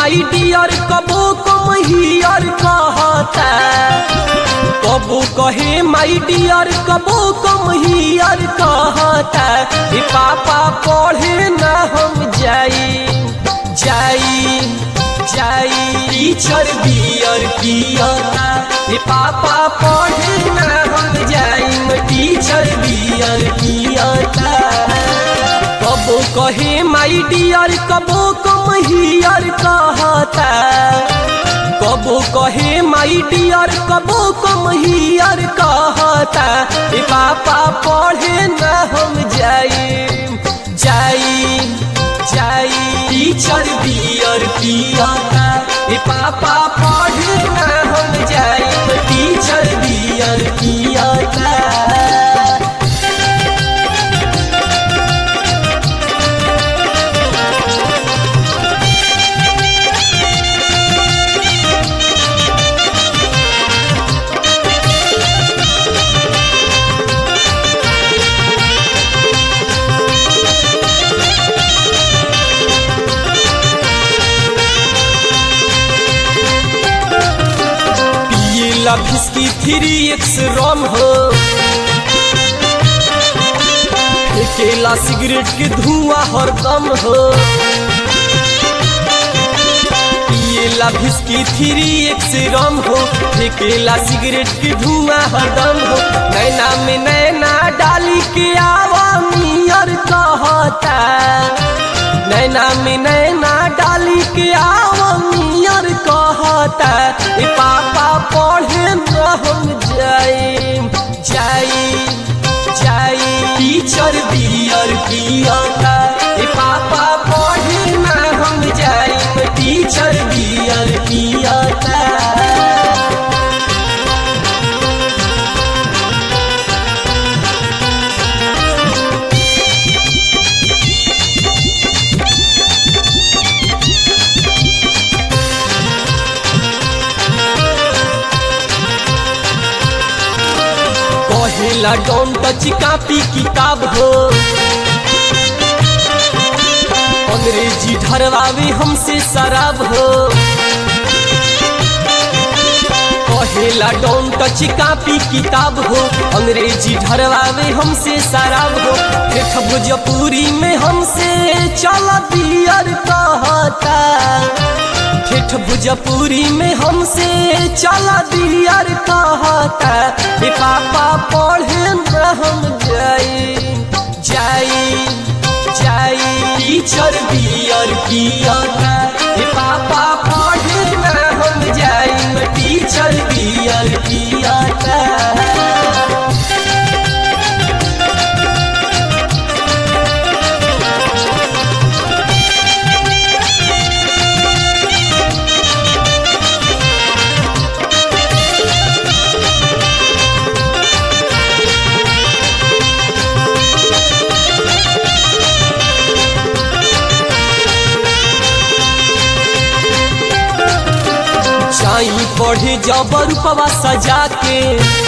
my dear कबो come here कहता कबो कहे माई डियर कबो कम हियर कहता ए पापा पढ़े ना हम जाई जाई जाई टीचर बियर पियता ए पापा पढ़े ना हम जाई टीचर बियर पियता कबो कहे माई डियर कबो कम हियर कहता कबो कहे माई डियर कबो कम हियर कहता ए पापा पढ़े न हम जाई जाई जाई टीचर बियर पियता ए पापा पढ़े न हम जाई टीचर बियर पियता पियला भिस्की थ्री एक्स रम हो फेंकेला सिगरेट के धुआं हरदम हो पियला भिस्की थ्री एक्स रम हो फेंकेला सिगरेट के धुआं हरदम हो नैना में नैना डाली के आवा मियर कहता नैना में नैना डाली के आवा मियर कहता ए पापा पढ़े न हम जाई जाई जाई टीचर बियर पियता ए पापा पढ़े न हम जाई टीचर बियर पियता कहेला डोंट टच कापी किताब हो अंग्रेजी ढरवावे हमसे शराब हो कहेला डोंट टच कापी किताब हो अंग्रेजी ढरवावे हमसे शराब हो देख भोजपुरी में हमसे चल बियर कहता ठेठ भोजपुरी में हमसे चला दिलियर कहता ए पापा पढ़े न हम जाई जाई जाई टीचर बियर पियता ए पापा पढ़े न हम जाई टीचर बियर पियता चाई पढ़े जबर पवा सजा के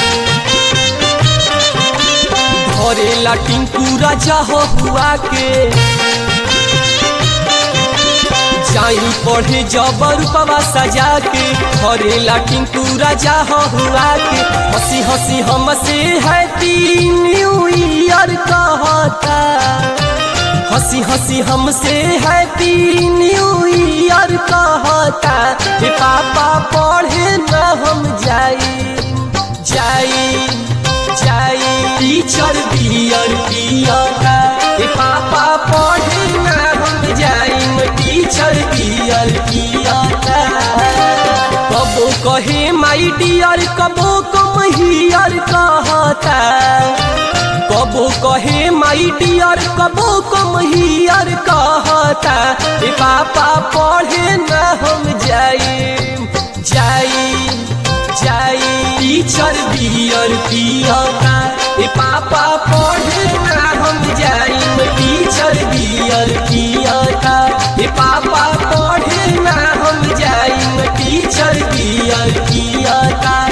घरे टिंकू राजा हो हुआ के जाई पढ़े जबर पवा सजा के घरे टिंकू राजा हो हुआ के हंसी हंसी हमसे हैप्पी न्यू ईयर कहता हंसी हंसी हमसे हैप्पी न्यू ईयर कहता हे पापा पढ़े न हम जाई जाई जाई टीचर बियर पियता हे पापा पढ़े न हम जाई टीचर बियर पियता कबो कहे माई डियर कबो कम हियर कहता कबो कहे माई डियर कबो कम हियर कहता ए पापा पढ़े न हम जाई जाई जाई टीचर बियर पियता ए पापा पढ़े न हम जाई टीचर बियर पियता ए पापा पढ़े न हम जाई टीचर बियर पियता